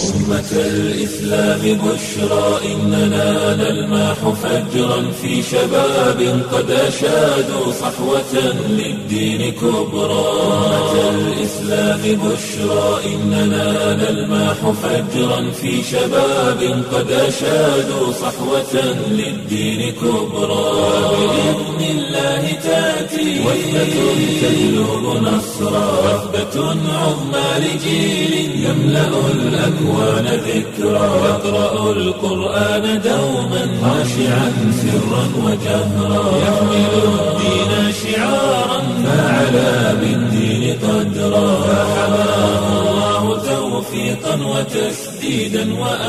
أمة الإسلام بشرى إننا نلمح فجرا في شباب قد أشادوا صحوة للدين كبرى أمة الإسلام بشرى إننا نلمح فجرا في شباب قد أشادوا صحوة للدين كبرى بإذن الله تأتي وثبة تجلب نصرا وثبة عظمى لجيل يملأ الأكوان ذكرا يقرأ القرآن دوما خاشعا سرا وجهرا يحمل الدين شعارا فعلى بالدين قدرا فحماه الله توفيقا وتسديدا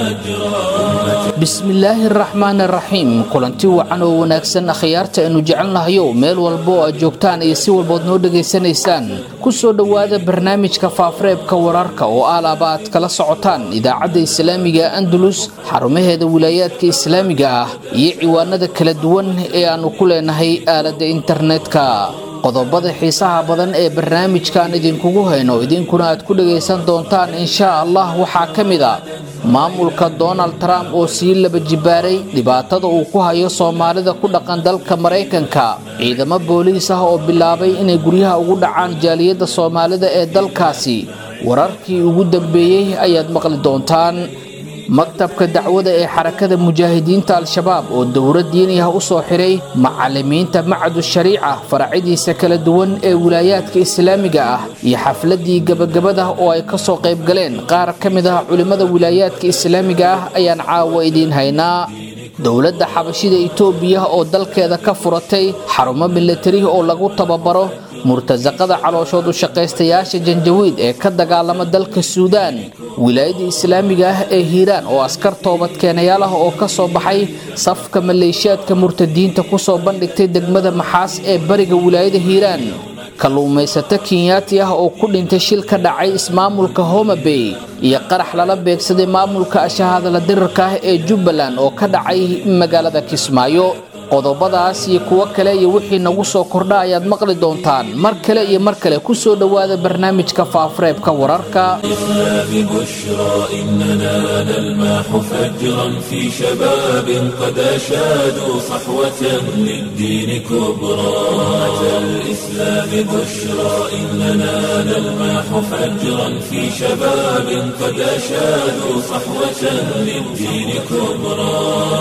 وأجرا bismillaahi araxmaan araxiim kulanti wacan oo wanaagsan akhyaarta aynu jecelnahayo meel walba oo aad joogtaan iyo si walbood noo dhegaysanaysaan kusoo dhowaada barnaamijka faafareebka wararka oo aalaaba aad kala socotaan idaacadda islaamiga andalus xarumaheeda wilaayaadka islaamiga ah iyo ciwaanada kala duwan ee aannu ku leenahay aaladda internetka qodobada xiisaha badan ee barnaamijkaan idinkugu hayno idinkuna aad ku dhagaysan doontaan inshaa allah waxaa ka mid a maamulka donald trump oo sii laba jibaaray dhibaatada uu ku hayo soomaalida ku dhaqan dalka maraykanka ciidamo booliis ah oo bilaabay inay guryaha ugu dhacaan jaaliyadda soomaalida ee dalkaasi wararkii ugu dambeeyey ayaad maqli doontaan maktabka dacwada ee xarakada mujaahidiinta al-shabaab oo dowro diini ah u soo xiray macalimiinta macadu shariica faracyadiisa kala duwan ee wilaayaadka islaamiga ah iyo xafladii gabagabada oo ay kasoo qayb galeen qaar ka mid ah culimmada wilaayaadka islaamiga ah ayaan caawa idiin haynaa dowladda xabashida itoobiya oo dalkeeda ka furatay xarumo milatari oo lagu tababaro murtasaqada calooshoodu shaqaystayaasha janjawiid ee ka dagaalama dalka suudaan wilaayada islaamiga ah ee hiiraan oo askar toobadkeenayaal ah oo ka soo baxay safka maleeshiyaadka murtadiinta kusoo bandhigtay degmada maxaas ee bariga wilaayada hiiraan kalluumaysato kenyaati ah oo ku dhintay shil ka dhacay ismaamulka homabey iyo qarax lala beegsaday maamulka ashahadala dirirka ah ee jubbaland oo ka dhacay magaalada kismaayo qodobadaas iyo kuwo kale iyo wixii nagu soo kordha ayaad maqli doontaan mar kale iyo mar kale kusoo dhowaada barnaamijka faafareebka wararka الإسلام بشرى إننا نلمح فجرا في شباب قد أشادوا صحوة للدين كبرى أمة الإسلام بشرى إننا نلمح فجرا في شباب قد أشادوا صحوة للدين كبرى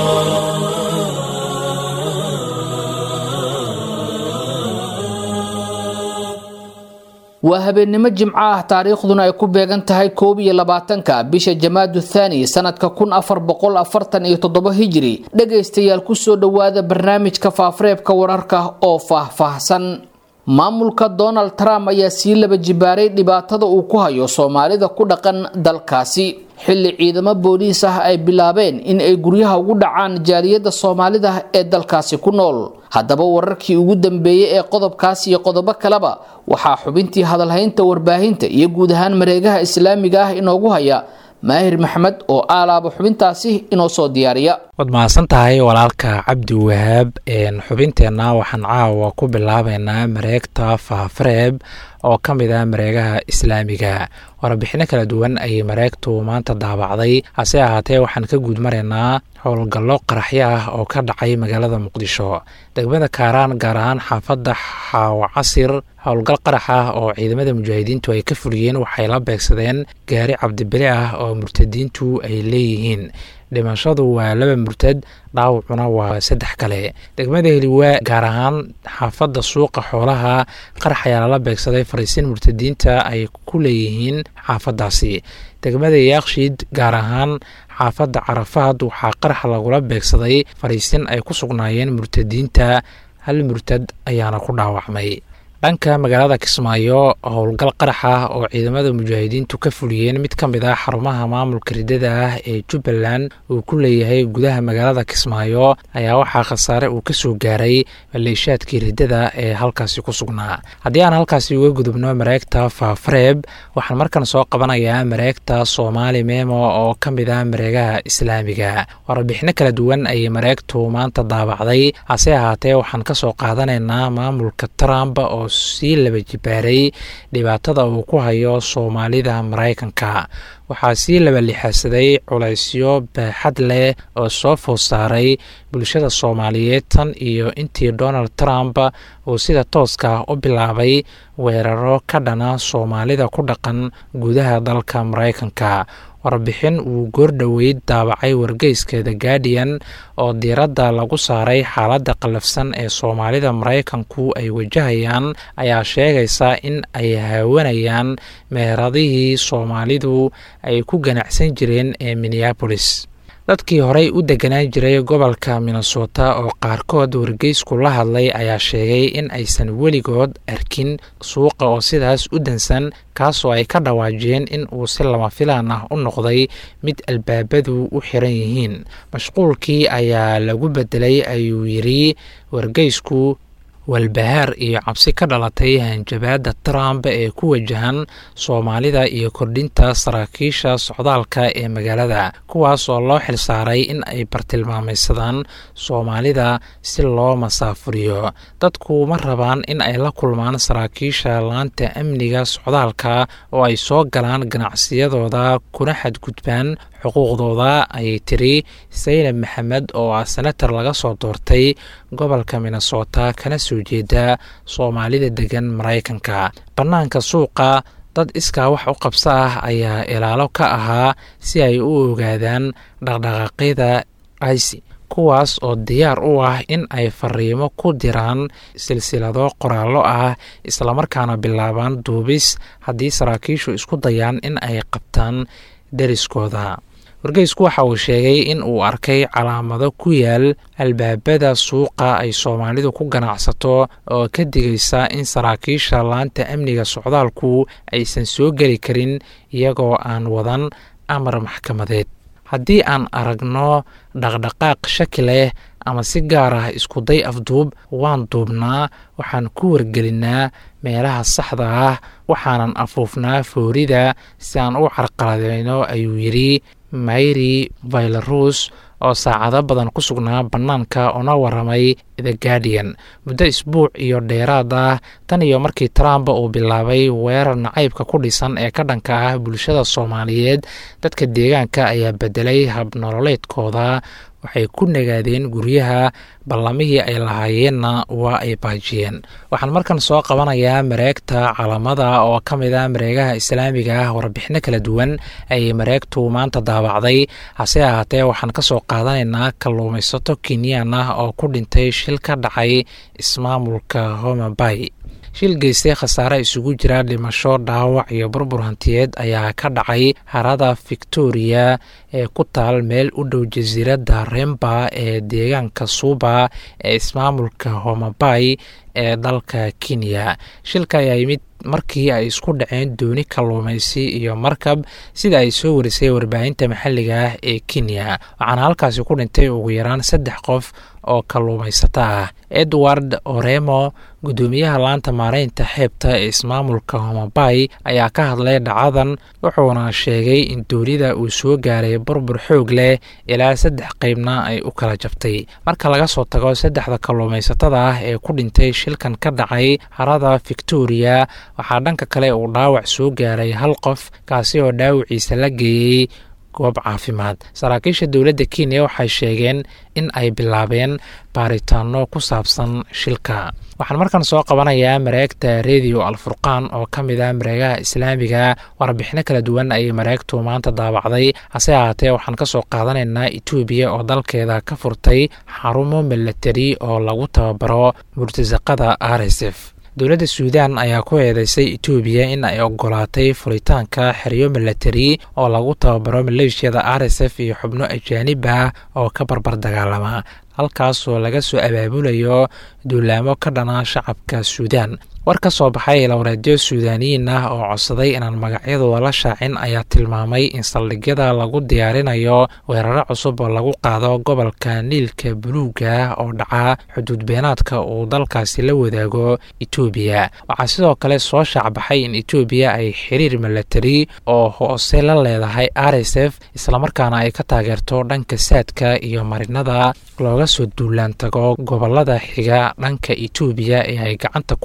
waa habeennimo jimco ah taariikhduna ay ku beegan tahay koob iyo labaatanka bisha jamaadu thaani sanadka kun afar boqol afartan iyo toddobo hijiri dhegaystayaal kusoo dhowaada barnaamijka faafareebka wararka oo faahfaahsan maamulka donald trump ayaa sii laba jibaaray dhibaatada uu ku hayo soomaalida ku dhaqan dalkaasi xilli ciidamo booliis ah ay bilaabeen in ay guryaha ugu dhacaan jaaliyadda soomaalida ee dalkaasi ku nool haddaba wararkii ugu dambeeyey ee qodobkaas iyo qodobo kaleba waxaa xubintii hadalhaynta warbaahinta iyo guud ahaan mareegaha islaamiga ah inoogu haya maahir maxmed oo aalaaba xubintaasi inoo soo diyaariya waad mahadsan tahay walaalka cabdi wahaab xubinteenna waxaan caawa ku bilaabeynaa mareegta faafareeb oo ka mid ah mareegaha islaamiga warbixino kala duwan ayay mareegtu maanta daabacday hase ahaatee waxaan ka guud maraynaa howlgallo qaraxyo ah oo ka dhacay magaalada muqdisho degmada kaaraan gaar ahaan xaafadda xaawo casir howlgal qarax ah oo ciidamada mujaahidiintu ay ka fuliyeen waxay la beegsadeen gaari cabdibeli ah oo murtadiintu ay leeyihiin dhimashadu waa laba murtad dhaawacuna waa saddex kale degmada heliwaa gaar ahaan xaafadda suuqa xoolaha qarax ayaa lala beegsaday fariisiin murtadiinta ay ku leeyihiin xaafaddaasi degmada yaaqshiid gaar ahaan xaafadda carafaad waxaa qarax lagula beegsaday fariisiin ay ku sugnaayeen murtadiinta hal murtad ayaana ku dhaawacmay dhanka magaalada kismaayo howlgal qarax ah oo ciidamada mujaahidiintu ka fuliyeen mid ka mid ah xarumaha maamulka ridada ah ee jubbaland uu ku leeyahay gudaha magaalada kismaayo ayaa waxaa khasaare uu ka soo gaaray maleeshaadkii ridada ee halkaasi ku sugnaa haddii aan halkaasi uga gudubno mareegta faafareeb waxaan markan soo qabanayaa mareegta soomaali memo oo ka mid ah mareegaha islaamiga warbixino kala duwan ayay mareegtu maanta daabacday hase ahaatee waxaan kasoo qaadanaynaa maamulka trump oo sii laba jibaaray dhibaatada uu ku hayo soomaalida maraykanka waxaa sii labalixasaday culaysyo baaxad leh oo soo food saaray bulshada soomaaliyeed tan iyo intii donald trump uu sida tooska u bilaabay weeraro ka dhana soomaalida ku dhaqan gudaha dalka maraykanka warbixin uu goordhoweyd daabacay wargeyska the guardian oo diiradda lagu saaray xaaladda qallafsan ee soomaalida maraykanku ay wajahayaan ayaa sheegaysa in ay haawanayaan meheradihii soomaalidu ay ku ganacsan jireen ee minneabolis dadkii horey u deganaan jiray gobolka minnesota oo qaarkood wargeysku la hadlay ayaa sheegay in aysan weligood arkin suuqa oo sidaas u dansan kaasoo ay ka dhawaajiyeen in uu si lama filaan ah u noqday mid albaabadu u xiran yihiin mashquulkii ayaa lagu bedelay ayuu yidhi wargeysku walbahaar iyo cabsi ka dhalatay hanjabaadda trump ee ku wajahan soomaalida iyo kordhinta saraakiisha socdaalka ee magaalada kuwaas oo loo xilsaaray in ay bartilmaamaysadaan soomaalida si loo masaafuriyo dadku ma rabaan in ay la kulmaan saraakiisha laanta amniga socdaalka oo ay soo galaan ganacsiyadooda kuna xadgudbaan xuquuqdooda ayay tiri saynab maxamed oo ah senator laga soo doortay gobolka minnesota kana soo jeeda soomaalida degan maraykanka bannaanka suuqa dad iskaa wax u qabso ah ayaa ilaalo ka ahaa si ay u ogaadaan dhaqdhaqaaqyada ici kuwaas oo diyaar u ah in ay fariimo ku diraan silsilado qoraallo ah islamarkaana bilaabaan duubis haddii saraakiishu isku dayaan in ay qabtaan deriskooda wargeysku waxa uu sheegay in uu arkay calaamado ku yaal albaabada suuqa ay soomaalidu ku ganacsato oo ka digaysa in saraakiisha laanta amniga socdaalku aysan soo geli karin iyagoo aan wadan amar maxkamadeed haddii aan aragno dhaqdhaqaaq shaki leh ama si gaar ah iskuday afduub waan duubnaa waxaan ku wargelinnaa meelaha saxda ah waxaanan afuufnaa foorida si aan u carqaladeyno ayuu yidhi mayri vailarus oo saacado badan ku sugnaa bannaanka una waramay the guardian muddo isbuuc iyo dheeraad ah tan iyo markii trump uu bilaabay weerar nacaybka ku dhisan ee ka dhanka ah bulshada soomaaliyeed dadka deegaanka ayaa bedelay habnololeedkooda waxay ku nagaadeen guryaha ballamihii ay lahaayeenna waa ay baajiyeen waxaan markan soo qabanayaa mareegta calamada oo ka mid ah mareegaha islaamiga ah warbixino kala duwan ayay mareegtu maanta daabacday hase ahaatee waxaan ka soo qaadanaynaa kalluumaysato kenyan ah oo ku dhintay shil ka dhacay ismaamulka homabay shil geystay khasaare isugu jira dhimasho dhaawac iyo burbur hantiyeed ayaa ka dhacay harada victoria ee ku taal meel u dhow jasiiradda remba ee deegaanka suuba ee ismaamulka homabay ee dalka kenya shilka ayaa yimid markii ay isku dhaceen dooni kalluumaysi iyo markab sida ay soo warisay warbaahinta maxalliga ah ee kenya waxaana halkaasi ku dhintay ugu yaraan saddex qof oo kalluumaysato ah edward oremo guddoomiyaha laanta maareynta xeebta ee ismaamulka homabay ayaa ka hadlay dhacadan wuxuuna sheegay in doonida uu soo gaaray burbur xoog leh ilaa saddex qeybna ay u kala jabtay marka laga soo tago saddexda kalluumaysatada ah ee ku dhintay shilkan ka dhacay harada victoria waxaa dhanka kale uu dhaawac soo gaaray hal qof kaasi oo dhaawiciisa la geeyey goob caafimaad saraakiisha dowladda kenya waxay sheegeen in ay bilaabeen baaritaano ku saabsan shilka waxaan markan soo qabanayaa mareegta redio alfurqaan oo ka mid ah mareegaha islaamiga warbixino kala duwan ayay mareegtu maanta daabacday hase ahaatee waxaan ka soo qaadanaynaa etoobiya oo dalkeeda ka furtay xarumo milatari oo lagu tababaro murtasaqada r s f dowladda suudan ayaa ku eedeysay etoobiya in ay ogolaatay furitaanka xeryo milatari oo lagu tababaro maleeshiyada r s f iyo xubno ajaanib ah oo ka barbar dagaalama halkaasoo laga soo abaabulayo duulaamo ka dhana shacabka suudan war ka soo baxay ilowreedyo suudaaniyiin ah oo codsaday inaan magacyadooda la shaacin ayaa tilmaamay in saldhigyada lagu diyaarinayo weeraro cusub oo lagu qaado gobolka niilka buluuga oo dhaca xuduud beenaadka uu dalkaasi la wadaago etoobiya waxaa sidoo kale soo shaacbaxay in etoobiya ay xiriir milatari oo hoose la leedahay r s f islamarkaana ay ka taageerto dhanka saadka iyo marinada looga soo duulaan tago gobolada xiga dhanka etoobiya ee ay gacanta ku hayaan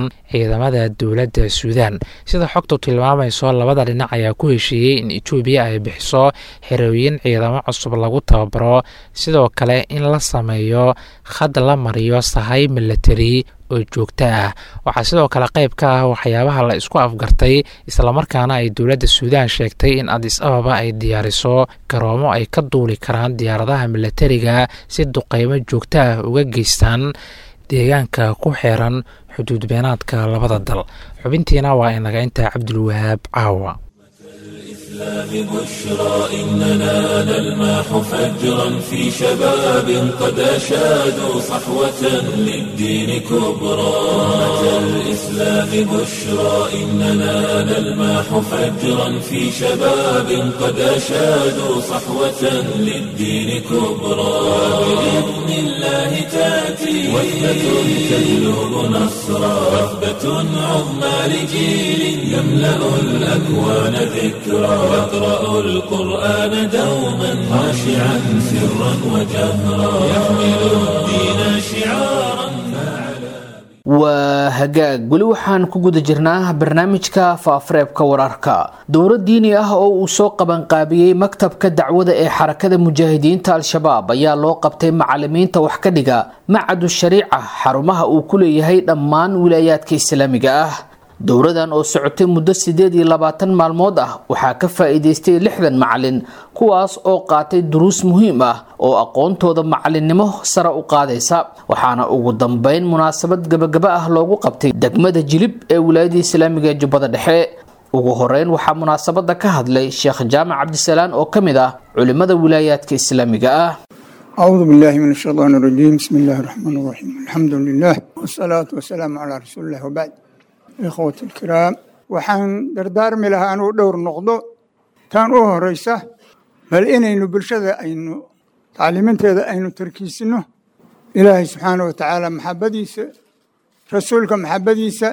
karaan ciidamada dowladda suudaan sida xogtu tilmaamayso labada dhinac ayaa ku heshiiyey in etoobiya ay bixiso xerooyin ciidamo cusub lagu tababaro sidoo kale in la sameeyo khad la mariyo sahay milatari oo joogto ah waxaa sidoo kale qayb ka ah waxyaabaha la isku afgartay islamarkaana ay dowladda suudaan sheegtay in adis ababa ay diyaariso garoomo ay ka duuli karaan diyaaradaha milatariga si duqeymo joogto ah uga geystaan deegaanka ku xeeran xuduud beenaadka labada dal xubintiina waa inaga intaa cabdulwahaab caawa بشرى إننا نلمح فجرا في شباب قد أشادوا صحوة للدين كبرى أتى الإسلام بشرى إننا نلمح فجرا في شباب قد أشادوا صحوة للدين كبرى بإذن الله تأتي وثبة تجلب نصرا وثبة عظمى لجيل يملأ الأكوان ذكرى يقرأ القرآن دوما خاشعا سرا وجهرا يحمل الدين شعارا waa hagaag weli waxaan ku guda jirnaa barnaamijka faafareebka wararka dowro diini ah oo uu soo qabanqaabiyey maktabka dacwada ee xarakada mujaahidiinta al-shabaab ayaa loo qabtay macalimiinta wax ka dhiga macadu shariica xarumaha uu ku leeyahay dhammaan wilaayaadka islaamiga ah dowradan oo socotay muddo sideed iyo labaatan maalmood ah waxaa ka faa-iideystay lixdan macalin kuwaas oo qaatay duruus muhiim ah oo aqoontooda macalinimo sare u qaadaysa waxaana ugu dambeyn munaasabad gabagaba ah loogu qabtay degmada jilib ee wilaayada islaamiga ee jubbada dhexe ugu horeyn waxaa munaasabada ka hadlay sheekh jaamac cabdisalaan oo ka mid ah culimada wilaayaadka islaamiga ah أعوذ بالله من الشيطان الرجيم بسم الله الرحمن الرحيم الحمد لله والصلاة والسلام على رسول الله وبعد ikhwati alkiraam waxaan dardaarmi lahaa anuu dhowr noqdo tan u horeysa bal inaynu bulshada aynu tacliiminteeda aynu tarkiisino ilaahay subxaana wa tacaala maxabadiisa rasuulka maxabadiisa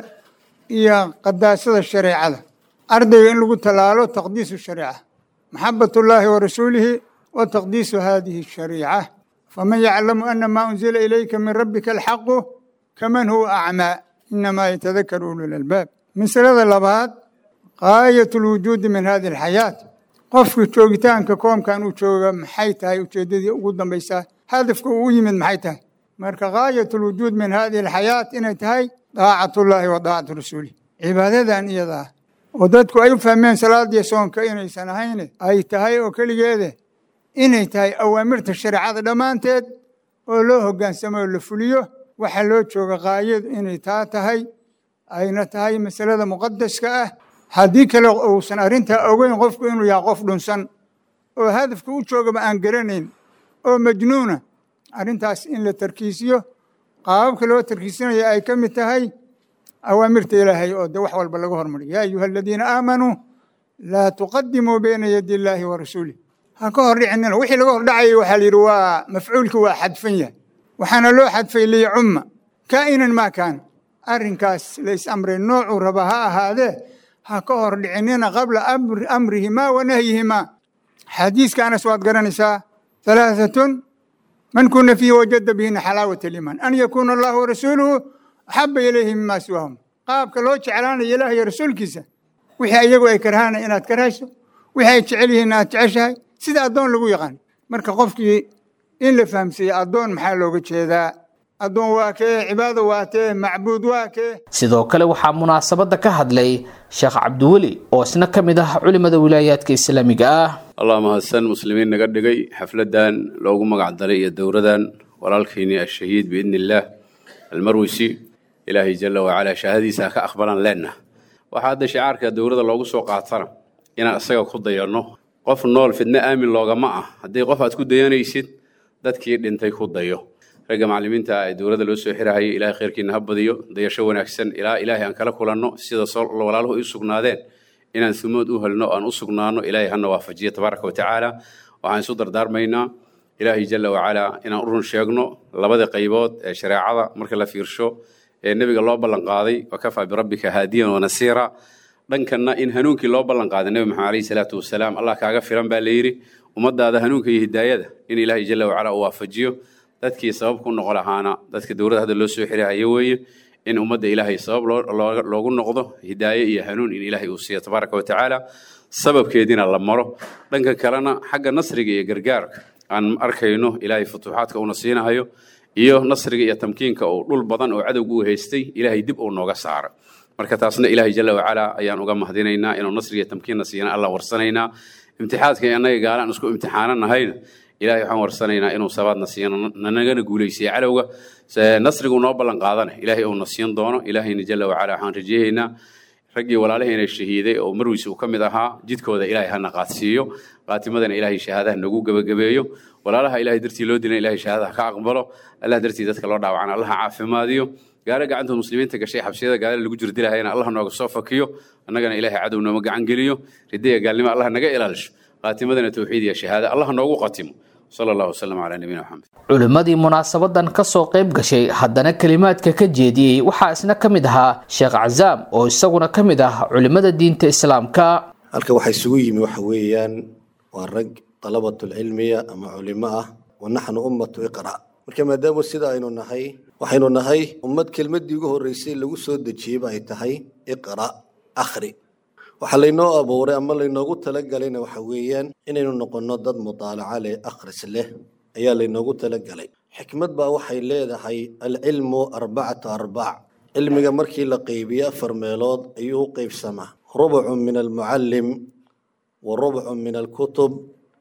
iyo qadaasada shareecada ardayga in lagu tallaalo taqdiisu shariica maxabat ullaahi wa rasuulihi wa taqdiisu hadihi shariica faman yaclamu ana maa unzila ilayka min rabbika alxaqu kaman huwa acmaa inamaa yatadakaru ululalbaab masalada labaad gaayat lwujuudi min hadi alxayaat qofka joogitaanka koomkan uu jooga maxay tahay ujeedadii ugu dambaysaa hadafka uu u yimid maxay tahay marka gaayat lwujuud min hadihi alxayaat inay tahay daacat ullaahi wa daacatu rasuulih cibaadadan iyadaa oo dadku ay u fahmeen salaadiyo soonka inaysan ahayne ay tahay oo keligeede inay tahay awaamirta shareecada dhammaanteed oo loo hogaansamo oo la fuliyo waxaa loo jooga kaayadu inay taa tahay ayna tahay masalada muqadaska ah haddii kale uusan arrintaa ogeyn qofku inuu yahay qof dhunsan oo hadafka u joogaba aan garanayn oo majnuuna arrintaas in la tarkiisiyo qaababka loo tarkiisinaya ay ka mid tahay awaamirta ilaahay oo de wax walba laga hormariyo yaa ayuha aladiina aamanuu laa tuqadimuu bayna yadi illaahi wa rasuulih ha ka hor dhicinina wixii laga hor dhacayay waxaa la yidhi waa mafcuulki waa xadfan yahay waxaana loo xadfay liyacumma kaa'inan maa kaana arrinkaas la is amray noocuu raba ha ahaadee ha ka hor dhicinina qabla amrihimaa wa nahyihimaa xadiiska anas waad garanaysaa halaahatun man kuna fiihi wajada bihina xalaawat aliimaan an yakuuna allahu warasuuluhu axaba ilayhi mima siwaahum qaabka loo jeclaanayo ilaah iyo rasuulkiisa wixii iyagu ay karhaana inaad karhayso wixii ay jecel yihiin aad jeceshahay sida addoon lagu yaqaan marka qofkii in la fahamsiiye addoon maxaa looga jeedaa addoon waa kee cibaado waa tee macbuud waa kee sidoo kale waxaa munaasabada ka hadlay sheekh cabdiweli oo isna ka mid ah culimada wilaayaadka islaamiga ah allah mahadsan muslimiin naga dhigay xafladan loogu magac daray iyo dowradan walaalkayni ashahiid biidni illaah almarwisi ilaahay jala wacalaa shahaadiisa ha ka aqbalaan leenna waxaa hadda shicaarka dowrada loogu soo qaatana inaan isaga ku dayanno qof nool fidno aamin loogama ah haddii qof aad ku dayanaysid dadkii dhintay ku dayo ragga macallimiinta ee dowladda loo soo xirahayay ilaahay khayrkiina ha badiyo dayasho wanaagsan ilaa ilaahay aan kala kulanno sida walaaluhu ay u sugnaadeen inaan sumood u helno aan u sugnaano ilaahay hana waafajiyo tabaaraka wa tacaala waxaan isu dardaarmaynaa ilaahay jala wacalaa inaan u run sheegno labada qaybood ee shareecada marka la fiirsho ee nebiga loo ballanqaaday wakafaa birabbika haadiyan wanasiira dhankanna in hanuunkii loo ballanqaaday nebi maxamed alayhi salaatu wasalaam allah kaaga filan baa layidhi ummadaada hanuunka iyo hidaayada in ilaahay jala wacalaa uu waafajiyo dadkii sabab ku noqo lahaana dadka dowladda hadda loo soo xirahayo weeye in ummadda ilaahay sabab loogu noqdo hidaaye iyo hanuun in ilaahay uu siiyo tabaaraka wa tacaala sababkeediina la maro dhanka kalena xagga nasriga iyo gargaarka aan arkayno ilaahay futuuxaadka uuna siinahayo iyo nasriga iyo tamkiinka oo dhul badan oo cadowga u haystay ilaahay dib uu nooga saaro marka taasna ilaahay jalla wacalaa ayaan uga mahadinaynaa inuu nasriga iyo tamkiinna siina allah warsanaynaa imtixaadka annaga gaalaan isku imtixaananahayna ilahay waxaan warsanaynaa inuu sabaadna siiyano nanagana guulaysiya cadowga nasrigu noo ballan qaadana ilaahay uuna siin doono ilaahayna jalla wacala waxaan rajeeyaynaa raggii walaalaheena shahiiday oo marwiis uu ka mid ahaa jidkooda ilaahay hana qaadsiiyo qaatimadana ilaahay shahaadaha nagu gebagabeeyo walaalaha ilahay dartii loo dilana ilahay shahaadaha ka aqbalo allah dartii dadka loo dhaawacana allaha caafimaadiyo gaalo gacantood muslimiinta gashay xabsiyada gaalo lagu jir dilahayana allah nooga soo fakiyo annagana ilaahay cadow nooma gacan geliyo ridaya gaalnimo allah naga ilaalisho qaatimadana towxiid iyo shahaada allah noogu qatimo sala allahu wasalam calaa nabiyina maxamed culimmadii munaasabadan ka soo qayb gashay haddana kelimaadka ka jeediyey waxaa isna ka mid ahaa sheekh cazaam oo isaguna ka mid ah culimmada diinta islaamka halka waxaa isugu yimi waxa weeyaan waa rag dalabatulcilmiya ama culimo ah wa naxnu ummatu iqra' marka maadaama sida aynu nahay waxaynu nahay ummad kelmaddii ugu horreysay lagu soo dejiyeyba ay tahay iqra' akhri waxaa laynoo abuuray ama laynoogu talagalayna waxa weeyaan inaynu noqonno dad mudaalaca leh akhris leh ayaa laynoogu talagalay xikmad baa waxay leedahay alcilmu arbacatu arbaac cilmiga markii la qeybiyo afar meelood ayuu u qeybsamaa rubcun min almucallim wa rubcun min alkutub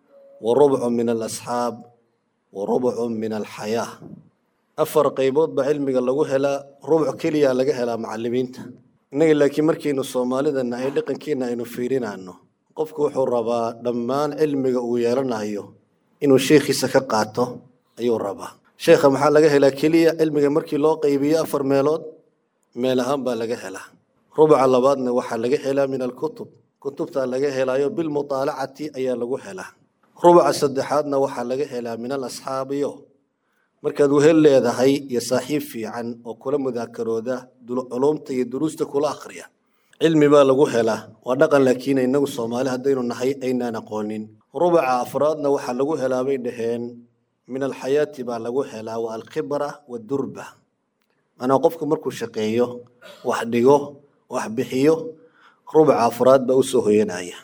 wa rubcun min alasxaab wa rubcun min alxayaa afar qaybood baa cilmiga lagu helaa rubc keliya laga helaa macalimiinta innaga laakiin markaynu soomaalida nahay dhaqankiina aynu fiirinayno qofku wuxuu rabaa dhammaan cilmiga uu yeelanayo inuu sheekhiisa ka qaato ayuu rabaa sheekha maxaa laga helaa keliya cilmiga markii loo qaybiyo afar meelood meel ahaan baa laga helaa rubca labaadna waxaa laga helaa min alkutub kutubtaa laga helaayo bilmutaalacati ayaa lagu helaa rubca saddexaadna waxaa laga helaa min alasxaabiyo markaad wehel leedahay iyo saaxiib fiican oo kula mudaakarooda culumta iyo duruusta kula akhriya cilmi baa lagu helaa waa dhaqan laakiin inagu soomaali haddaynu nahay aynaan aqoonin rubaca afraadna waxaa lagu helaa bay dhaheen min alxayaati baa lagu helaa waa alkhibra wadurba manaa qofku markuu shaqeeyo wax dhigo wax bixiyo rubaca afraad baa usoo hoyanaya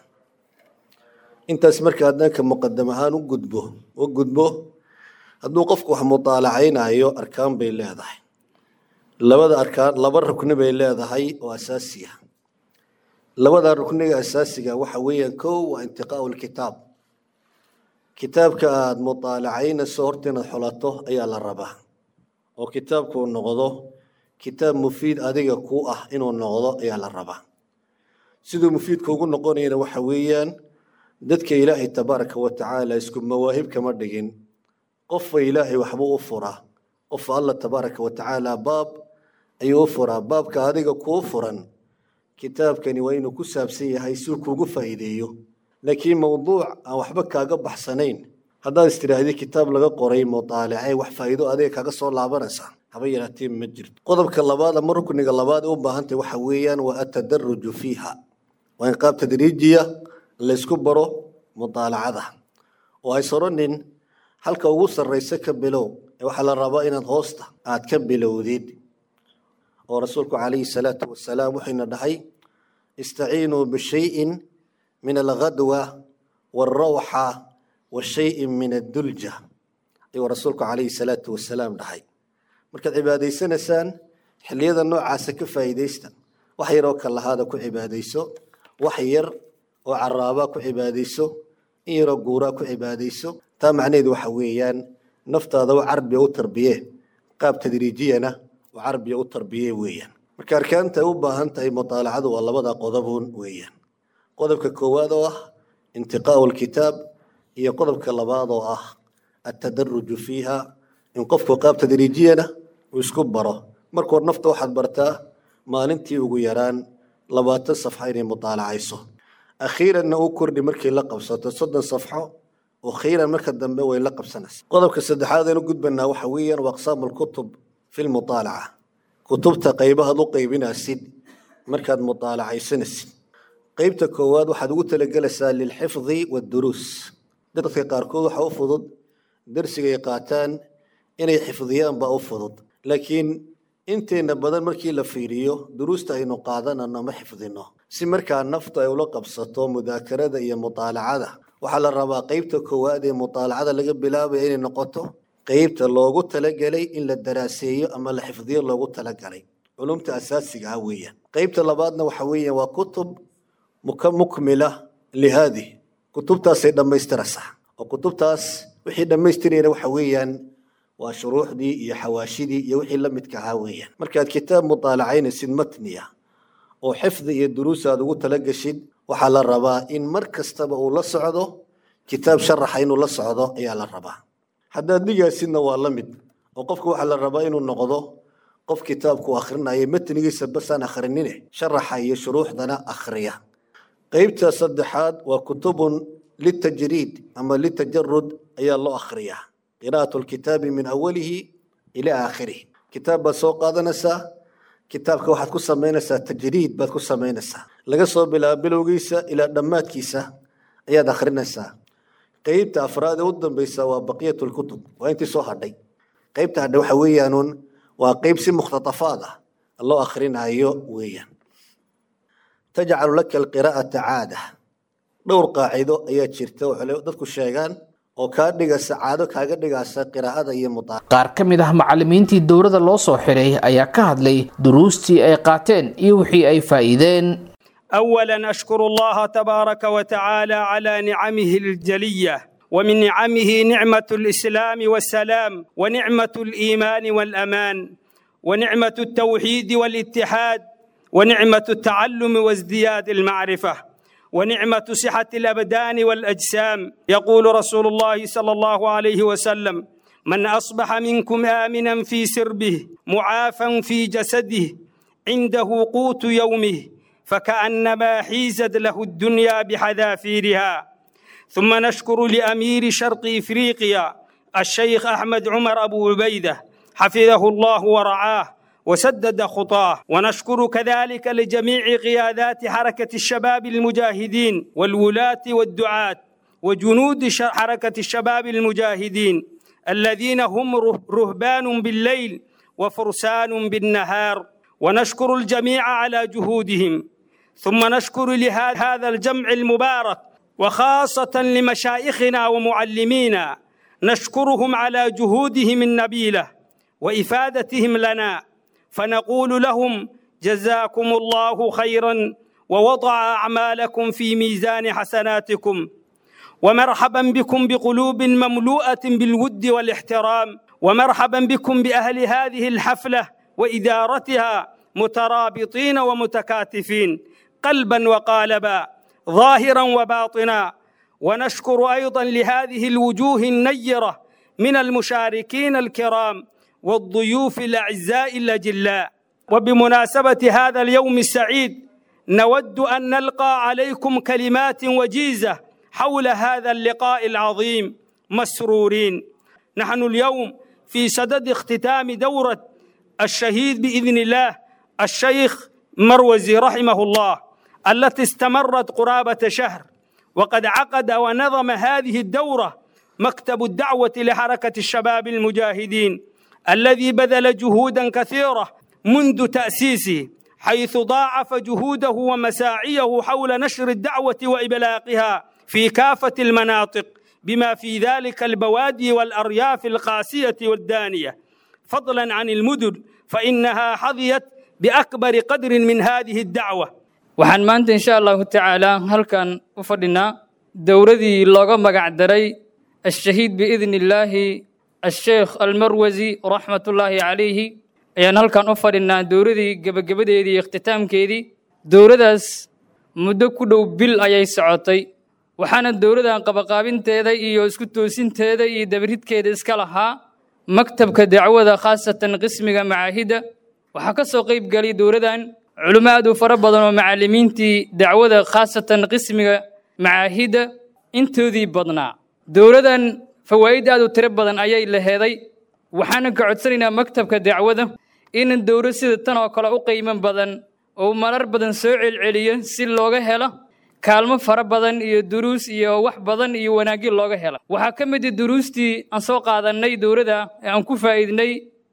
intaas marka haddanka muqadam ahaan u gudbo u gudbo hadduu qofku wax mutaalacaynayo arkaan bay leedahay labada arkaan laba rukni bay leedahay oo asaasi ah labada rukniga asaasiga waxa weeyaan kow waa intiqaau lkitaab kitaabka aada mutaalacaynayso horta inaad xulato ayaa la rabaa oo kitaabkuu noqdo kitaab mufiid adiga ku ah inuu noqdo ayaa la rabaa siduu mufiidka ugu noqonayana waxa weeyaan dadka ilaahay tabaaraka wa tacaala isku mawaahib kama dhigin qofba ilaahay waxbuu u furaa qof alla tabaaraka wa tacaala baab ayuu u furaa baabka adiga kuu furan kitaabkani waa inuu ku saabsan yahay si uu kuugu faa'iideeyo laakiin mowduuc aan waxba kaaga baxsanayn haddaad istidhaahdid kitaab laga qoray mutaalace wax faa'iido adiga kaaga soo laabanaysa haba yaraatee ma jirto qodobka labaad ama rukniga labaad ee u baahantahy waxa weeyaan waa atadaruju fiiha waa in qaab tadriijiya laysku baro mutaalacada oo hays odhanin halka ugu sarraysa ka bilow ee waxaa la rabaa inaad hoosta aad ka bilowdid oo rasuulku calayhi salaatu wasalaam wuxuyna dhahay istaciinuu bishayin min alghadwa waalrawxa wa shayin min addulja ayuu rasuulku calayhi salaatu wasalaam dhahay markaad cibaadaysanaysaan xilliyada noocaasa ka faa'iidaysta wax yaroo kalahaada ku cibaadayso wax yar oo caraabaa ku cibaadayso in yaroo guuraa ku cibaadayso taa macnaheedu waxa weeyaan naftaada u carbiya u tarbiye qaab tadriijiyana u carbiya u tarbiye weeyaan marka arkaanta ay u baahan tahay mutaalacadu waa labada qodobun weeyaan qodobka koowaad oo ah intiqaau lkitaab iyo qodobka labaad oo ah atadaruju fiiha in qofku qaab tadriijiyana uu isku baro markuu nafta waxaad bartaa maalintii ugu yaraan labaatan safxo inay mutaalacayso akhiiranna u kordhi markay la qabsato soddon safxo akhiiran marka dambe way la qabsanaysa qodobka saddexaad aynu gudbanaa waxa weeyaan waa aqsaamu lkutub fi lmutaalaca kutubta qaybahaad u qaybinaysid markaad mutaalacaysanaysid qeybta koowaad waxaad ugu talagelaysaa lilxifdi waduruus dadka qaarkood waxaa u fudud darsigay qaataan inay xifdiyaan baa u fudud laakiin inteena badan markii la fiiriyo duruusta aynu qaadanano ma xifdino si markaa naftu ay ula qabsato mudaakarada iyo mutaalacada waxaa la rabaa qeybta koowaad ee mutaalacada laga bilaabaya inay noqoto qeybta loogu talagelay in la daraaseeyo ama la xifdiyo loogu talagalay culumta asaasiga ah weeyaan qeybta labaadna waxa weeyaan waa kutub mukmila lihaadih kutubtaasay dhammaystiraysaa oo kutubtaas wixii dhammaystirayna waxa weeyaan waa shuruuxdii iyo xawaashidii iyo wixii la midka ahaa weeyaan markaad kitaab mutaalacaynaysid matniya oo xifdi iyo duruus aad ugu talageshid waxaa la rabaa in mar kastaba uu la socdo kitaab sharaxa inuu la socdo ayaa la rabaa haddaad dhigaasidna waa la mid oo qofka waxaa la rabaa inuu noqdo qof kitaabku akhrinayo matnigiisa basaan akhrinine sharaxa iyo shuruuxdana akhriya qeybta saddexaad waa kutubun litajriid ama litajarud ayaa loo akhriyaa qiraa'atu lkitaabi min awalihi ilaa aakhirih kitaab baad soo qaadanaysaa kitaabka waxaad ku samaynaysaa tajriid baad ku samaynaysaa laga soo bilaabo bilowgiisa ilaa dhammaadkiisa ayaad akhrinaysaa qeybta afraad ee u dambeysa waa baqiyat lkutub waa intii soo hadhay qeybta hadhay waxa weeyaanuun waa qeyb si mukhtatafaad ah loo akhrinayo weeyaan tajcalu laka alqiraa'ata caada dhowr qaacido ayaa jirta oo dadku sheegaan oo kaa dhigaysa caado kaaga dhigaysa qiraa'ada iyo mutaa qaar ka mid ah macallimiintii dowladda loo soo xiray ayaa ka hadlay duruustii ay qaateen iyo wixii ay faa'iideen اولا اشكر الله تبارك وتعالى على نعمه الجليه ومن نعمه نعمه الاسلام والسلام ونعمه الايمان والامان ونعمه التوحيد والاتحاد ونعمه التعلم وازدياد المعرفه ونعمه صحه الابدان والاجسام يقول رسول الله صلى الله عليه وسلم من اصبح منكم امنا في سربه معافا في جسده عنده قوت يومه فكانما حيزت له الدنيا بحذافيرها ثم نشكر لامير شرق افريقيا الشيخ احمد عمر ابو عبيده حفظه الله ورعاه وسدد خطاه ونشكر كذلك لجميع قيادات حركه الشباب المجاهدين والولاه والدعاه وجنود حركه الشباب المجاهدين الذين هم رهبان بالليل وفرسان بالنهار ونشكر الجميع على جهودهم ثم نشكر لهذا الجمع المبارك وخاصة لمشايخنا ومعلمينا نشكرهم على جهودهم النبيلة وإفادتهم لنا فنقول لهم جزاكم الله خيرا ووضع أعمالكم في ميزان حسناتكم ومرحبا بكم بقلوب مملوءة بالود والاحترام ومرحبا بكم بأهل هذه الحفلة وإدارتها مترابطين ومتكاتفين قلبا وقالبا ظاهرا وباطنا ونشكر ايضا لهذه الوجوه النيره من المشاركين الكرام والضيوف الاعزاء الاجلاء وبمناسبه هذا اليوم السعيد نود ان نلقى عليكم كلمات وجيزه حول هذا اللقاء العظيم مسرورين نحن اليوم في صدد اختتام دوره الشهيد باذن الله الشيخ مروزي رحمه الله التي استمرت قرابه شهر وقد عقد ونظم هذه الدوره مكتب الدعوه لحركه الشباب المجاهدين الذي بذل جهودا كثيره منذ تاسيسه حيث ضاعف جهوده ومساعيه حول نشر الدعوه وابلاغها في كافه المناطق بما في ذلك البوادي والارياف القاسيه والدانيه فضلا عن المدن فانها حظيت باكبر قدر من هذه الدعوه waxaan maanta insha allahu tacaala halkan u fadhinaa dowladii looga magac daray ashahiid biidni illaahi asheekh almarwasi raxmatullaahi calayhi ayaan halkan u fadhinaa dowladii gebagabadeedii iyo ikhtitaamkeedii dowladaas muddo ku dhow bil ayay socotay waxaana dowladan qabaqaabinteeda iyo isku toosinteeda iyo dabridkeeda iska lahaa maktabka dacwada khaasatan qismiga macaahidda waxaa ka soo qayb galay dowladan culimo aad u fara badan oo macallimiintii dacwada khaasatan qismiga macaahidda intoodii badnaa dowladan fawaa'id aad u tiro badan ayay laheeday waxaana ka codsanaynaa maktabka dacwada in dowlad sida tan oo kale u qiimo badan oo marar badan soo celceliyo si looga helo kaalmo fara badan iyo duruus iyo wax badan iyo wanaagyo looga helo waxaa ka mid ah duruustii aan soo qaadannay dowladda ee aan ku faa'iidnay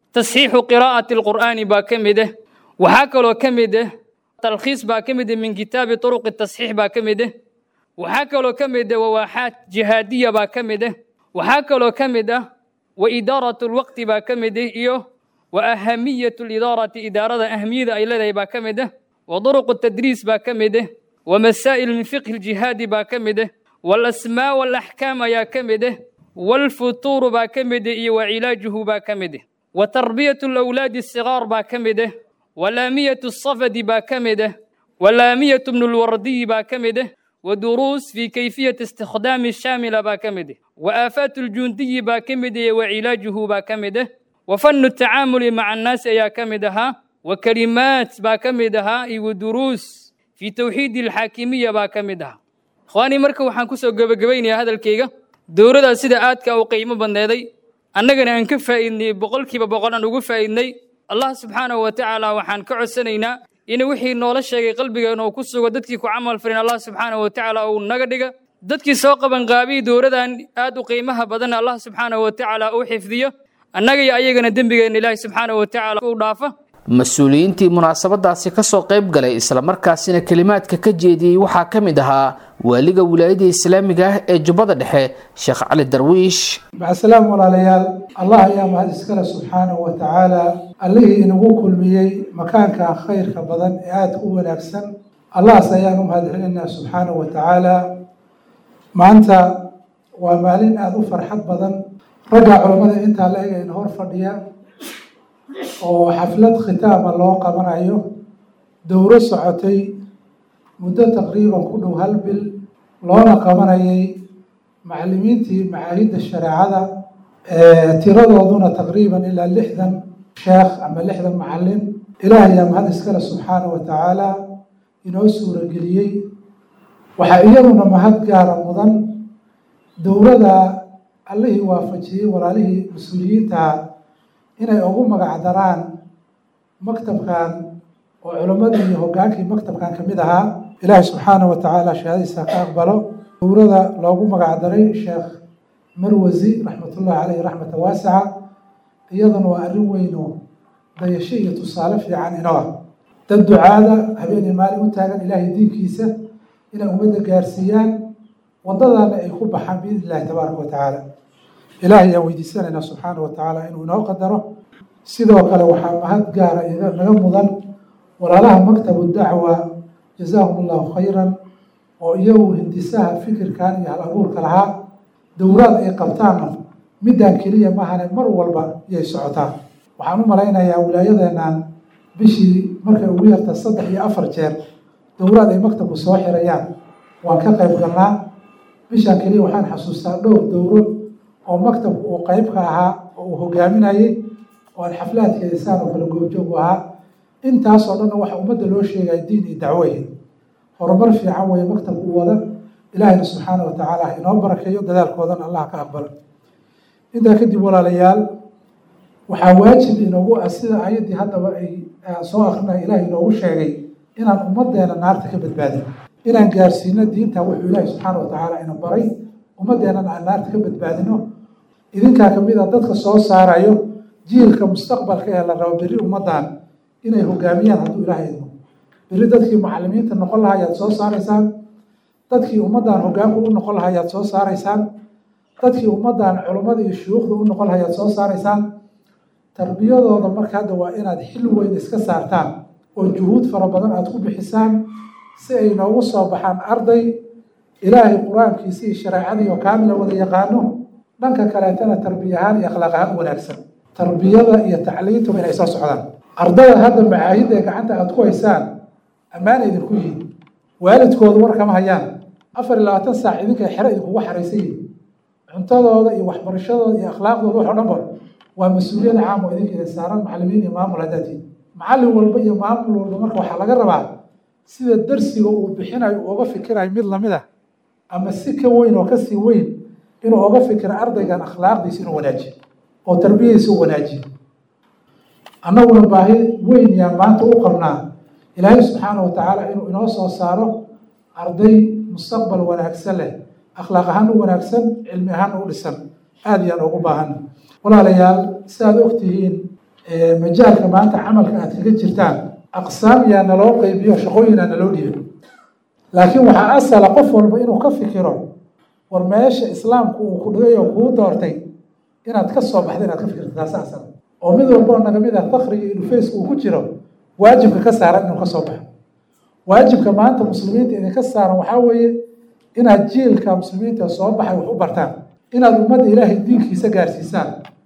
tasxiixu qiraa'ati alqur'aani baa ka mid ah waxaa kaloo ka mid ah talkhiis baa ka mid ah min kitaabi turuqi tasxiix baa ka mid ah waxaa kaloo ka mid ah wawaaxaat jihaadiya baa ka mid ah waxaa kaloo ka mid ah wa idaaratu lwaqti baa ka mid ah iyo wa ahamiyatu lidaarati idaarada ahamiyada ay leedahay baa ka mid ah wa duruqu tadriis baa ka mid ah wa masaa'il min fiqhi ljihaadi baa ka mid ah waalasmaa waalaxkaam ayaa ka mid ah waalfutuuru baa ka mid ah iyo wa cilaajuhu baa ka mid ah wa tarbiyatu alawlaadi asigaar baa ka mid ah walaamiyatu asafadi baa ka mid ah walaamiyatu bnu lwardiyi baa ka mid ah ودروس في كيفية استخدام الشاملة باكمده وآفات الجندي باكمده وعلاجه باكمده وفن التعامل مع الناس يا كمدها وكلمات باكمدها ودروس في توحيد الحاكمية باكمدها إخواني مركب وحان كسو قبقبين يا هذا الكيغة دورة سيدة آتك أو قيمة بندهدي أننا أنكفى إني بقول كيف بقول أن أقفى إني الله سبحانه وتعالى وحان كعسنينا in wixii noola sheegay qalbigeena oo ku sugo dadkii ku camal farin allah subxaanahu watacaala uu naga dhiga dadkii soo qaban qaabiyi dowladan aad u qiimaha badan allah subxaanahu watacaala uu xifdiyo annaga iyo ayagana dembigeenna ilaahi subxaanahu watacaala u dhaafa mas-uuliyiintii munaasabadaasi kasoo qayb galay islamarkaasina kelimaadka ka jeediyey waxaa ka mid ahaa waaliga wilaayada islaamiga ah ee jubbada dhexe sheekh cali darwiish macasalaam walaalayaal allah ayaa mahad iskale subxaanahu wa tacaala allihii inagu kulmiyey makaanka khayrka badan ee aadka u wanaagsan allahas ayaan u mahad celinaa subxaanahu wa tacaala maanta waa maalin aada u farxad badan ragga culammada intaa la eg ayna hor fadhiya oo xaflad khitaama loo qabanayo dowro socotay muddo taqriiban ku dhow hal bil loona qabanayay macallimiintii macaahidda shareecada tiradooduna taqriiban ilaa lixdan sheekh ama lixdan macallin ilaah ayaa mahad iskale subxaanahu wa tacaala inoo suurageliyey waxaa iyaduna mahad gaara mudan dowladda allihii waafajiyey walaalihii mas-uuliyiintaha inay ugu magacdaraan maktabkan oo culammadii iyo hoggaankii maktabkan ka mid ahaa ilaahay subxaanahu wa tacaala shahaadadiisa ka aqbalo dowlada loogu magacdaray sheekh marwasi raxmatullahi caleyhi raxmata waasica iyaduna waa arrin weyn oo dayasho iyo tusaale fiican inoo ah dad ducaada habeenii maalin u taagan ilaahay diinkiisa inay ummadda gaarsiiyaan waddadaana ay ku baxaan biidn illahi tabaaraka wa tacaala ilaahay ayaan weydiisanaynaa subxaana wa tacaala inuu inoo qadaro sidoo kale waxaa mahad gaara naga mudan walaalaha maktabu dacwa jazaahum allahu khayran oo iyagu hindisaha fikirkan iyo hal abuurka lahaa dowlaad ay qabtaanna midaan keliya mahane mar walba iyay socotaa waxaan u malaynayaa wilaayadeennan bishii markay ugu yarta saddex iyo afar jeer dowlaad ay maktabku soo xirayaan waan ka qayb galnaa bishaan keliya waxaan xasuustaa dhowr dowro oo maktabku uu qayb ka ahaa oo uu hogaaminayey oo aan xaflaadkeeda saan oo kale goobjoog u ahaa intaasoo dhanna waxa ummadda loo sheegaya diin iyo dacweye horumar fiican weeye maktabku u wada ilaahayna subxaana wa tacaala ha inoo barakeeyo dadaalkoodana allah ka aqbalo intaa kadib walaalayaal waxaa waajib inoogu ah sida ayaddii haddaba ay soo akrinaya ilaah inoogu sheegay inaan ummaddeena naarta ka badbaadin inaan gaarsiino diinta wuxuu ilaahi subxaana wa tacaala ina baray ummaddeenana aan naarta ka badbaadino idinkaa kamid a dadka soo saarayo jiilka mustaqbalka ee la rabo berri ummaddan inay hogaamiyaan hadduu ilaah idmo berri dadkii macallimiinta noqon lahaa ayaad soo saaraysaan dadkii ummaddan hogaanku u noqon lahaa ayaad soo saaraysaan dadkii ummaddan culummada iyo shuyuukhda u noqon lahaa ayaad soo saaraysaan tarbiyadooda marka hadda waa inaad xil weyn iska saartaan oo juhuud fara badan aad ku bixisaan si ay noogu soo baxaan arday ilaahay qur-aankiisa iyo shareecadii oo kaamila wada yaqaano dhanka kaleetana tarbiya ahaan iyo akhlaaq ahaan wanaagsan tarbiyada iyo tacliintuba inay soo socdaan ardada hadda macaahidda ee gacanta aad ku haysaan ammaana idinku yihiin waalidkoodu war kama hayaan afar iyo labaatan saac idinka xero idinkugu xaraysan yihin cuntadooda iyo waxbarashadooda iyo akhlaaqdooda wax o dhan ba waa mas-uuliyad caam oo idinka idin saaran macallimiin iyo maamul haddaad tihin macallin walba iyo maamul walba marka waxaa laga rabaa sida darsiga uu bixinayo uu oga fikirayo mid lamid ah ama si ka weyn oo kasii weyn inuu oga fikiro ardaygan akhlaaqdiisa inuu wanaajiyo oo tarbiyadiisa u wanaajiyo annaguna baahi weyn yaa maanta u qabnaa ilaahay subxaana wa tacaala inuu inoo soo saaro arday mustaqbal wanaagsan leh akhlaaq ahaan u wanaagsan cilmi ahaan u dhisan aada iyaan ugu baahan walaalayaal si aad ogtihiin majaalka maanta camalka aad kaga jirtaan aqsaam yaa naloo qeybiyo shaqooyinaa naloo dhiibo laakiin waxaa asala qof walba inuu ka fikiro war meesha islaamku uu ku dhigay oo kuu doortay inaad ka soo baxda inaad ka fikirto taasi asal oo mid walba oo naga mid ah fakriga iyo dhufeyska uu ku jiro waajibka ka saaran inuu ka soo baxo waajibka maanta muslimiinta idinka saaran waxaa weeye inaad jiilka muslimiinta soo baxay wax u bartaan inaad ummadda ilaahay diinkiisa gaarsiisaan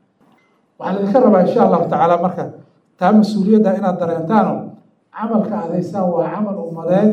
waxaa laydinka rabaa insha allahu tacaala marka taa mas-uuliyadda inaad dareentaano camalka aad haysaan waa camal ummadeed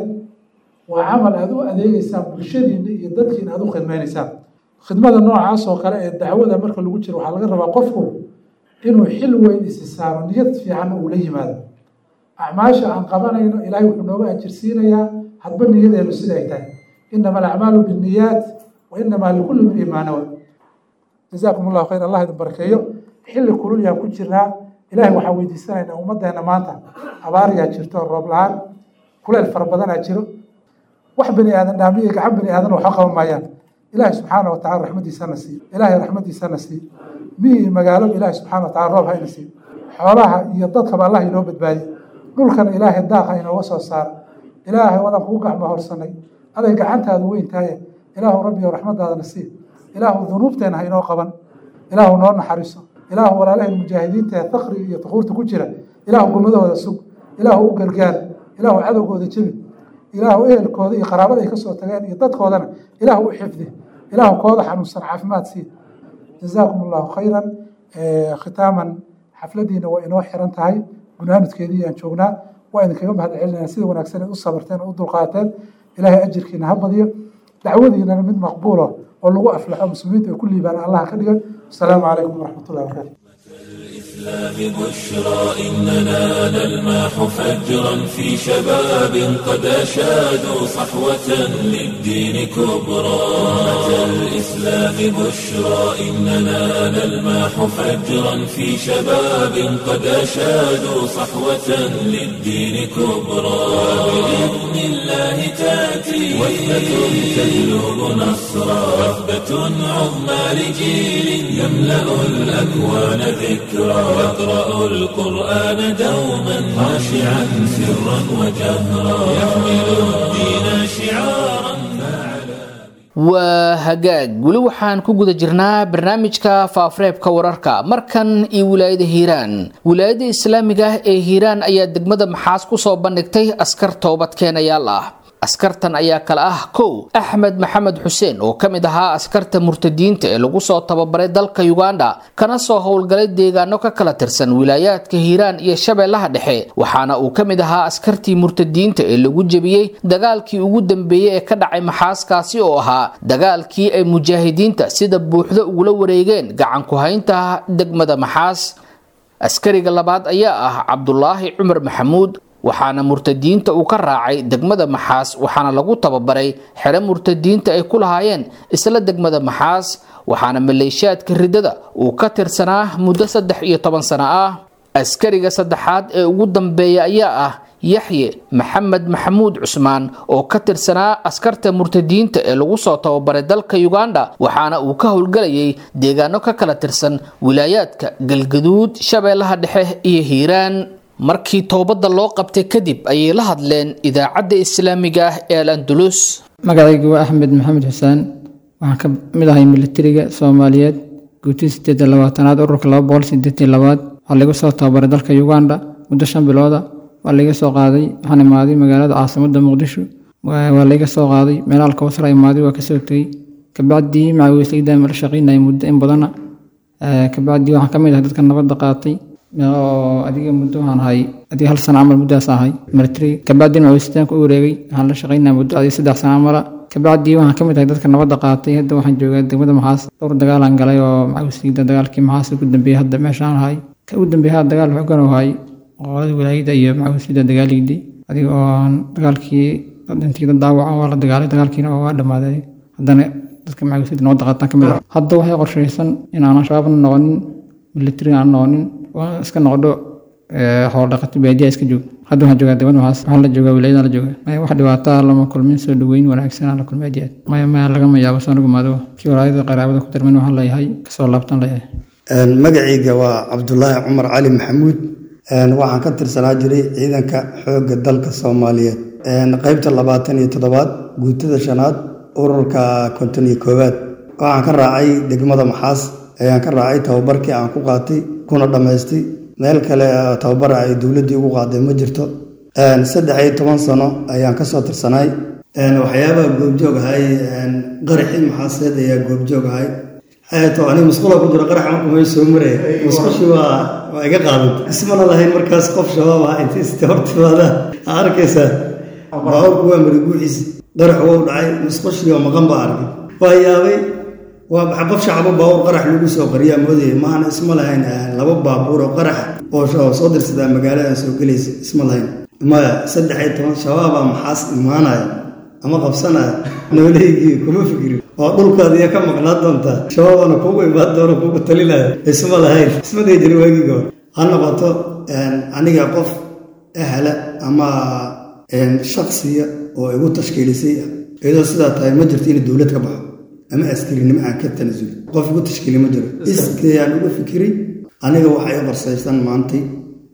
waa camal aad u adeegeysaan bulshadiina iyo dadkiina aad u khidmeyneysaan khidmada noocaas oo kale ee dacwada marka lagu jiro waxaa laga rabaa qofku inuu xil weyn isi saaro niyad fiican uu la yimaado acmaasha aan qabanayno ilaahay wuxuu nooga ajirsiinayaa hadba niyadeenu sida ay tahay inama alacmaalu binniyaat wa inamaa likulli mri'in maa nawa jazaakum allahu khayr allah idin barakeeyo xilli kulul yaan ku jirnaa ilaahay waxaan weydiisanaynaa ummaddeena maanta abaar yaa jirto roob la-aan kuleel fara badanaa jiro wax bani aadan dhaamiyo gacan bani aadan waxba qaban maayaan ilaahay subxaana wa tacala raxmadiisana sii ilaahay raxmadiisana sii miyi iyo magaalo ilaahay subxaana wa tacala roob hayna sii xoolaha iyo dadkaba allah inoo badbaadiye dhulkana ilaahay daaqa inooga soo saaro ilaahay wadan kugu gacmo horsanay aday gacantaadu weyn tahaye ilaahu rabbiyo raxmadaadana sii ilaahu dunuubteena ha inoo qaban ilaahu noo naxariiso ilaahu walaalahay mujaahidiinta ee fakriga iyo tukuurta ku jira ilaahu gummadahooda sug ilaahu u gargaar ilaahu cadowgooda jebi ilaahu ehelkooda iyo qaraabada ay ka soo tageen iyo dadkoodana ilaahu u xifdi ilaahu kooda xanuunsan caafimaad sii jazaakum allahu khayran khitaaman xafladiina waa inoo xiran tahay gunaanudkeedii aan joognaa waa idinkaga mahad celinaya sida wanaagsan u sabarteen oo u dulqaateen ilaahay ajirkiina ha badiyo dacwadiinana mid maqbuulo oo lagu aflaxo muslimiinta ay ku liibaan allah ka dhigan asalaamu calaykum waraxmatullahi wabarakatu الإسلام بشرى إننا نلمح فجرا في شباب قد أشادوا صحوة للدين كبرى أمة الإسلام بشرى إننا نلمح فجرا في شباب قد أشادوا صحوة للدين كبرى وبإذن الله تأتي وثبة تجلب نصرا وثبة عظمى لجيل يملأ الأكوان ذكرى يقرأ القرآن دوما خاشعا سرا وجهرا يحمل الدين شعارا waa hagaag weli waxaan ku guda jirnaa barnaamijka faafareebka wararka markan iyo wilaayada hiiraan wilaayada islaamiga ah ee hiiraan ayaa degmada maxaas kusoo bandhigtay askar toobadkeenayaal ah askartan ayaa kale ah kow axmed maxamed xuseen oo ka mid ahaa askarta murtadiinta ee lagu soo tababaray dalka uganda kana soo howlgalay deegaano ka kala tirsan wilaayaadka hiiraan iyo shabeellaha dhexe waxaana uu ka mid ahaa askartii murtadiinta ee lagu jebiyey dagaalkii ugu dambeeyey ee ka dhacay maxaaskaasi oo ahaa dagaalkii ay mujaahidiinta sida buuxdo ugula wareegeen gacan ku haynta degmada maxaas askariga labaad ayaa ah cabdulaahi cumar maxamuud waxaana murtadiinta uu ka raacay degmada maxaas waxaana lagu tababaray xero murtadiinta ay ku lahaayeen isla degmada maxaas waxaana maleeshiyaadka ridada uu ka tirsanaa muddo saddex iyo toban sano ah askariga saddexaad ee ugu dambeeya ayaa ah yaxye maxamed maxamuud cusmaan oo ka tirsanaa askarta murtadiinta ee lagu soo tababaray dalka uganda waxaana uu ka howlgelayay deegaano ka kala tirsan wilaayaadka galgaduud shabeellaha dhexe iyo hiiraan markii toobadda loo qabtay kadib ayay la hadleen idaacadda islaamiga ah ee al andulus magacaygu waa axmed maxamed xuseen waxaan ka mid ahay militariga soomaaliyeed guutii sideed iyo labaatanaad ururka laba boqol sideed iyo labaad waxaa laga soo tababaray dalka uganda muddo shan bilooda waa laga soo qaaday waxaan imaaday magaalada caasimada muqdisho waa laga soo qaaday meelaha kawsara imaaday waa kasoo tegey kabacdii macawiislayda mala shaqeynaya muddo in badana kabacdii waxaan ka mid ahay dadka nabadda qaatay oo adiga muddo waxaan ahay adiga hal sano camal muddaas ahay military kabacdii macawiistaanka u wareegay waxaan la shaqeynaya muddo adiga saddex sano camala kabacdii waxaan ka mid ahay dadka nabadda qaatay hadda waxaan joogaa degmada maxaas dhowr dagaalaan galay oo macawiislayda dagaalkii maxaas ugu dambeeyey hadda meeshaan ahay ka ugu dambeeyey hadda dagaal xoogan oo ahay qolada walaayada iyo macawiislayda dagaaliydii adiga oo dagaalkii intii dad dhaawaca waa la dagaalay dagaalkiina waa dhammaaday haddana dadka macawiislayda nabadda qaataan ka mid ah hadda waxay qorshaysan in aanan shabaabna noqonin military aan noqonin waa iska noqdo xoolo dhaqato baadiya iska joog hadda waxaan joogaa degmada maxaas waxaan la joogaa wilaayadaan la joogaa maya wax dhibaataa lama kulmin soo dhaweyn wanaagsan aan la kulmay aad iyo aad maya maya lagama yaabo soo nagumaado kii walaayada qaraabada ku darmin waxaan leeyahay kasoo laabtan leeyahay magacayga waa cabdulaahi cumar cali maxamuud waxaan ka tirsanaa jiray ciidanka xoogga dalka soomaaliyeed qeybta labaatan iyo toddobaad guutada shanaad ururka konton iyo koowaad waxaan ka raacay degmada maxaas ayaan ka raacay tababarkii aan ku qaatay kuna dhammaystay meel kale tababara ay dowladdii ugu qaaday ma jirto saddex iyo toban sano ayaan kasoo tirsanaay waxyaabaha goobjoog ahay qaraxii maxaaseed ayaa goobjoog ahay to aniga musqula ku jiro qarax marka may soo maraya musqushii waa waa iga qaadantay ismana lahayn markaas qof shabaab ah inta iste hortimaada aa arkaysaa baabuurku waa mariguuxiis qarax wou dhacay musqushii oo maqan baa arkay waa yaabay waa baxa qof shacabo baabuur qarax lagu soo qariyaa moodaya maana isma lahayn laba baabuur oo qarax oo soo dirsadaa magaalada soo gelaysa isma lahayn maya saddex iyo toban shabaabaa maxaas imaanaya ama qabsanaya noolaygii kuma fikirin oo dhulkaad iya ka maqnaa doontaa shabaabana kuugu imaan doono kuugu talinaya isma lahayn isma dhihi jirin waagii goor ha noqoto aniga qof ahla ama shaksiya oo igu tashkiilisay iyadoo sidaa tahay ma jirto inay dowlad ka baxo ama askarinimo aan ka tanasuli qof igu tashkiili ma jiro iskayaan uga fikiray aniga waxay i qorsaysan maantay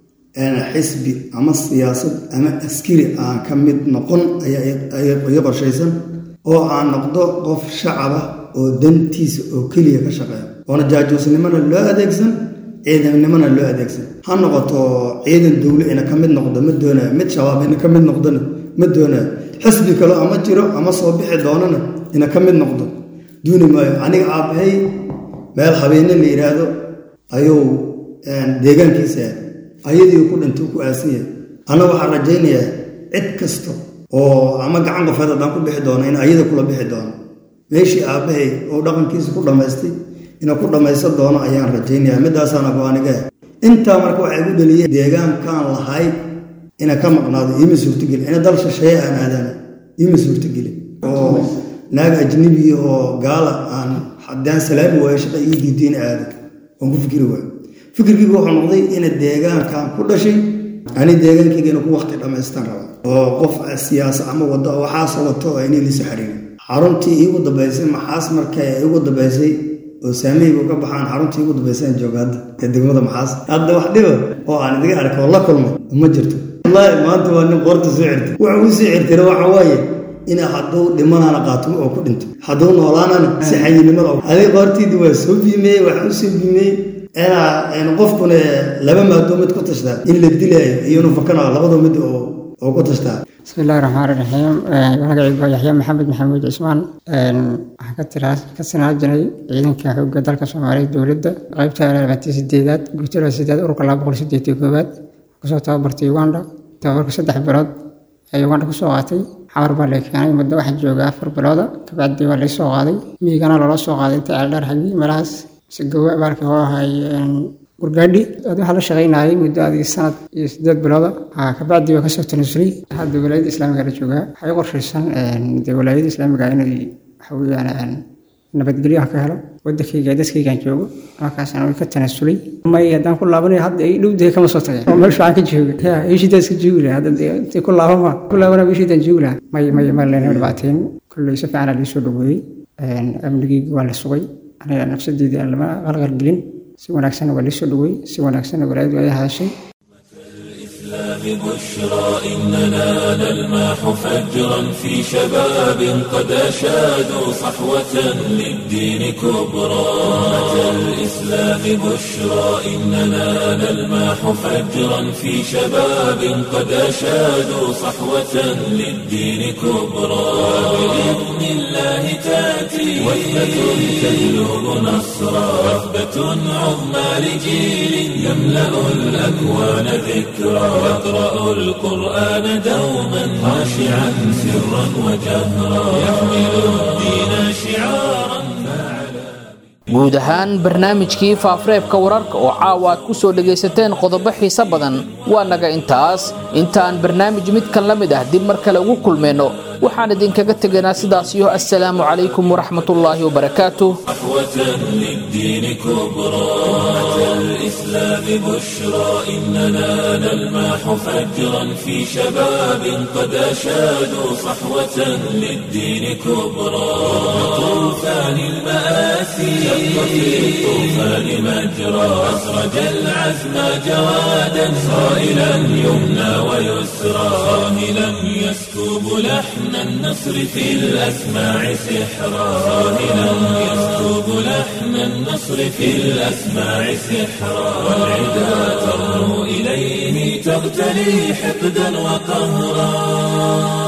xisbi ama siyaasad ama askari aan ka mid noqon ayaa ii qorshaysan oo aan noqdo qof shacaba oo dantiisa oo keliya ka shaqeeya oona jaajuusnimona loo adeegsan ciidannimona loo adeegsan ha noqoto ciidan dowle ina ka mid noqdo ma doonayo mid shabaab ina ka mid noqdona ma doonayo xisbi kale ama jiro ama soo bixi doonana ina ka mid noqdo duuni maayo aniga aabbahay meel habeenne la yidhaahdo ayuu deegaankiisa ayadii ku dhintay ku aasan yahay anna waxaan rajaynayaa cid kasta oo ama gacan qofeed haddaan ku bixi doono in ayada kula bixi doono meeshii aabbahay oo dhaqankiisa ku dhammaystay ina ku dhammaysan doono ayaan rajaynayaa midaasaana go-aaniga intaa marka waxay igu dhaliyeen deegaankaan lahay ina ka maqnaado iima suurtogeli ina dal shisheeye aan aadaana iima suurtogeli oo naag ajnebi oo gaala aan haddaan salaami waayo shaqa ii diiday in aado waan ku fikiri waayo fikirkiigu wuxuu noqday ina deegaankan ku dhashay ani deegaankayga ina ku wakti dhammaystaan raba oo qof siyaasa ama wado waxaasoo wato oo inay liso xariirin xaruntii iigu dambaysay maxaas marka iigu dambaysay oo saameygu ka baxaan xaruntii iigu dambaysay aan jooga hadda ee degmada maxaas hadda wax dhiba oo aan idiga arkay oo la kulmay ma jirto wallaahi maanta waa nin qoorta soo cirtay wuxuu u soo cirtayna waxa waaye ina hadduu dhimanaana qaatumo oo ku dhinto hadduu noolaanana si xayinimada adiga qoortiidii waa soo biimeeyey waxaa u soo biimeeyey ina qofkuna laba maadoo mid ku tashtaa in la dilaayo iyo inuu fakanayo labadoo mid oo ku tashtaa bismi illahi raxmaan raxiim magacaygu waa yaxya maxamed maxamuud cismaan waxaan ka tiraa ka sanaa jiray ciidanka xoogga dalka soomaaliya dowladda qeybta labaatan sideedaad guutada sideed ururka laba boqol sideed iyo koowaad kusoo tababartay uganda tababarka saddex bilood ee uganda kusoo qaatay xamar baa la keenay muddo waxaa jooga afar bilooda kabacdi waa laga soo qaaday miigana loola soo qaaday inta ceeldheer xaggii meelahaas sigawa baalka oo ahay gurgaadhi ad waxaa la shaqaynayay muddo adig sanad iyo sideed bilooda kabacdi waa kasoo tanasulay hadda walaayadda islaamiga la joogaa waxay u qorshaysan de walaayadda islaamiga inay waxa weeyaan nabadgelyo aan ka helo wadankayga dadkaygaan joogo markaasna way ka tanasulay may haddaan ku laabanayo hadda ay dhowdahay kama soo tagay oo meesha waxaan ka jooga ya eeshidaa iska joogi lahaa hadda intay ku laabama ku laabana eeshidaan joogi lahaa may may ma lena dhibaateen kolley si fiican aa soo dhaweeyey amnigeyga waa la sugay aniga nafsadeedii aan lama qalqalgelin si wanaagsanna waa liisoo dhaweey si wanaagsanna walaayadu ay hadashay بشرى إننا نلمح فجرا في شباب قد أشادوا صحوة للدين كبرى أتى الإسلام بشرى إننا نلمح فجرا في شباب قد أشادوا صحوة للدين كبرى بإذن الله تأتي وثبة تهلب نصرا وثبة عظمى لجيل يملأ الأكوان ذكرى يقرأ القرآن دوما خاشعا سرا وجهرا يحمل الدين شعارا guud ahaan barnaamijkii faafureebka wararka oo caawa aad ku soo dhegaysateen qodobo xiise badan waa naga intaas intaan barnaamij midkan la mid ah dib mar kale ugu kulmayno waxaan idinkaga tegaynaa sidaas iyo assalaamu calaykum waraxmatullaahi wabarakaatuh للدين كبرى أتى الإسلام بشرى إننا نلمح فجرا في شباب قد أشادوا صحوة للدين كبرى طوفان عن المآسي شق في الطوفان مجرى أسرج العزم جوادا صائلا يمنى ويسرى صاهلا يسكب لحن النصر في الأسماع سحرا صاهلا يسكب لحن النصر في الأسماع سحرا والعدا ترنو إليه تغتلي حقدا وقهرا